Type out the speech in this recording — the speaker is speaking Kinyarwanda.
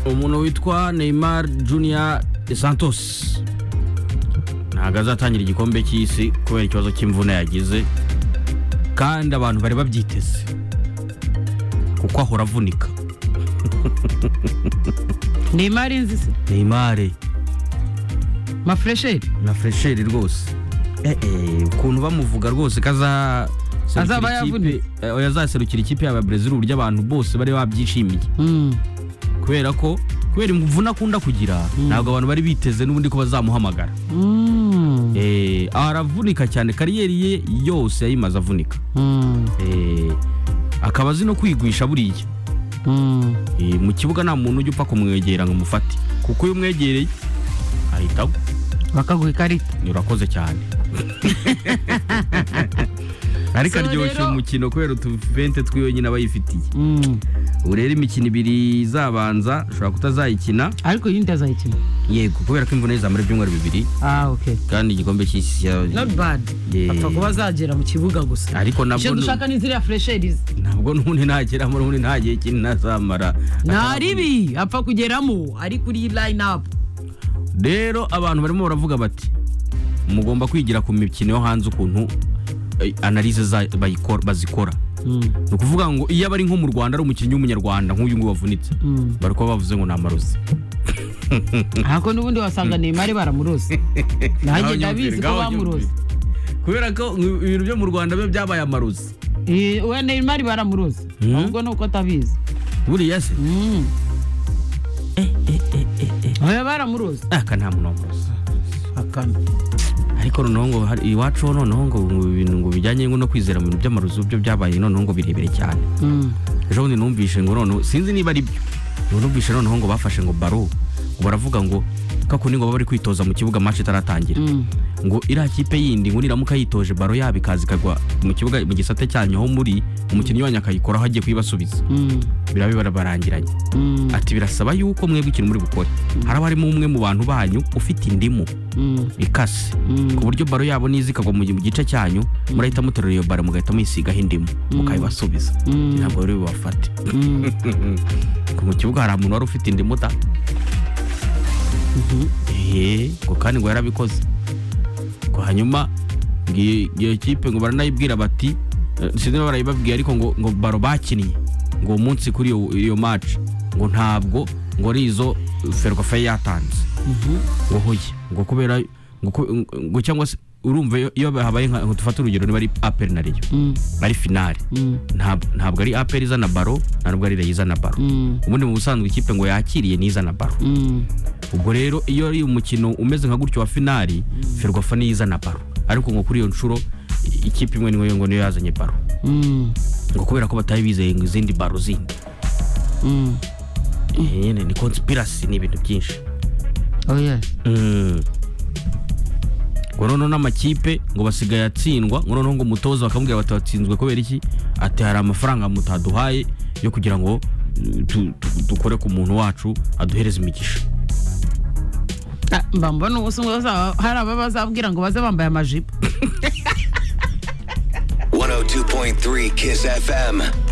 umuntu witwa neymar junior santos ntabwo azatangira igikombe cy'isi kubera ikibazo cy'imvune yagize kandi abantu bari babyiteze kuko ahora avunika ni imari nzi se neymar mafuresheri na fresheri rwose eh, eh, ukuntu bamuvuga rwose kaza Azaba yavunitse. yazaserukira ikipe yaba brezil uburyo abantu bose bari babyishimiye kubera ko kubera imvune akunda kugira ntabwo abantu bari biteze n'ubundi ko bazamuhamagara Eh, aravunika cyane kariyeri ye yose yayimaze avunika Eh, akaba azi no kwigwisha buriya Eh, mu kibuga nta muntu ujya upfa kumwegera ngo umufate kuko iyo umwegereye ahita agwa bakaguha ikarita urakoze cyane ariko So aryoshya rero- umukino kubera utuvente twiwe nyine aba yifitiye Mm. ubu rero imikino ibiri izabanza ushobora kutazayikina ariko yindi azayikina yego kubera ko imvune ye zamara ibyumweru bibiri ah ok kandi igikombe cy'isi ya- not bad Yeah. apfa kuba azagera mu kibuga gusa Ariko nabwo icyo ni- dushaka ni ziriya furesheri ze ntabwo n'ubundi ntageramo n'ubundi nta gihe kinini azamara nta ribi apfa kugeramo ari kuri line up rero abantu barimo baravuga bati mugomba kwigira ku mikino yo hanze ukuntu eh, analize za- bayikora- bazikora ni ukuvuga ngo iyo aba ari nko mu rwanda ari umukinnyi w'umunyarwanda nk'uyu nguyu wavunitse Mm. bari kuba bavuze ngo ni amarozi ahako n'ubundi wasanga neymar baramurose nanjye ndabizi ko bamurose kubera ko mu- ibintu byo mu rwanda biba byabaye amarozi Eh, we neymar baramurose Mm. ahubwo ni uko atabizi buriya se Mm. oya baramurose aka nta muntu wamurozi akana ariko noneho ngo hari- iwacu ho noneho ngo ngo ibintu ngo bijyanye ngo no kwizera mu bintu by'amarozi byo byabaye noneho ngo birebire cyane Mm. ejo bundi numvise ngo noneho sinzi niba ari byo ngo numvise noneho ngo bafashe ngo baro ngo baravuga ngo kakundi ngo baba bari kwitoza mu kibuga match itaratangira Mm. ngo iriya kipe yindi ngo niramuka yitoje baro yabo ikaza ikagwa mu kibuga mu gisate cyanyu aho muri umukinnyi wanyu akayikoraho agiye kuyibasubiza Mm. birabe barabarangiranye Mm. ati birasaba yuko mwebwe ikintu muri bukore haraba harimo umwe mu bantu banyu ufite indimu Mm. ikase Mm. ku buryo baro yabo niza ikagwa mu mu gice cyanyu murahita muterura iyo baro mugahita muyisigaho indimu mukayibasubiza Mm. ntabwo rero bibafate Mm. ngo mu kibuga hari umuntu wari ufite indimu da eee ngo kandi ngo yarabikoze ngo hanyuma ngo iyo iyo kipe ngo baranayibwira bati eh, sinzi niba barayibabwiye ariko ngo ngo baro bakinnye ngo uwo munsi kuri iyo iyo match ngo ntabwo ngo ari izo ferwafe yatanze ngo hoye ngo kubera ngo ku- ngo cyangwa se urumva iyo- iyo habaye nka ngo dufate urugero niba ari aperi na reyo Mm. ari finale Mm. ntab- ntabwo ari aperi izana baro ntabwo ari reyo izana baro Mm. ubundi mu busanzwe ikipe ngo yakiriye n'izana baro Mm. ubwo rero iyo ari umukino umeze nka gutyo wa finali ferwafa niyo izana baro ariko ngo kuri iyo nshuro i- ikipe imwe niyo ngo niyo yazanye baro Mm. ngo kubera ko batari bizeye ngo izindi baro zindi Mm. Eh, nyine ni konspirasi ni ibintu byinshi Oh yes. Mm. ngo noneho n'amakipe ngo basigaye atsindwa ngo noneho ngo umutoza bakamubwira bati watsinzwe kubera iki ati hari amafaranga mutaduhaye yo kugira ngo eh, tu- tu- dukore ku muntu wacu aduhereze imigisha Ah, mba mbona ubusa bazaba- hari aba bazabwira ngo baze bambaye amajipo 102.3 Kiss FM.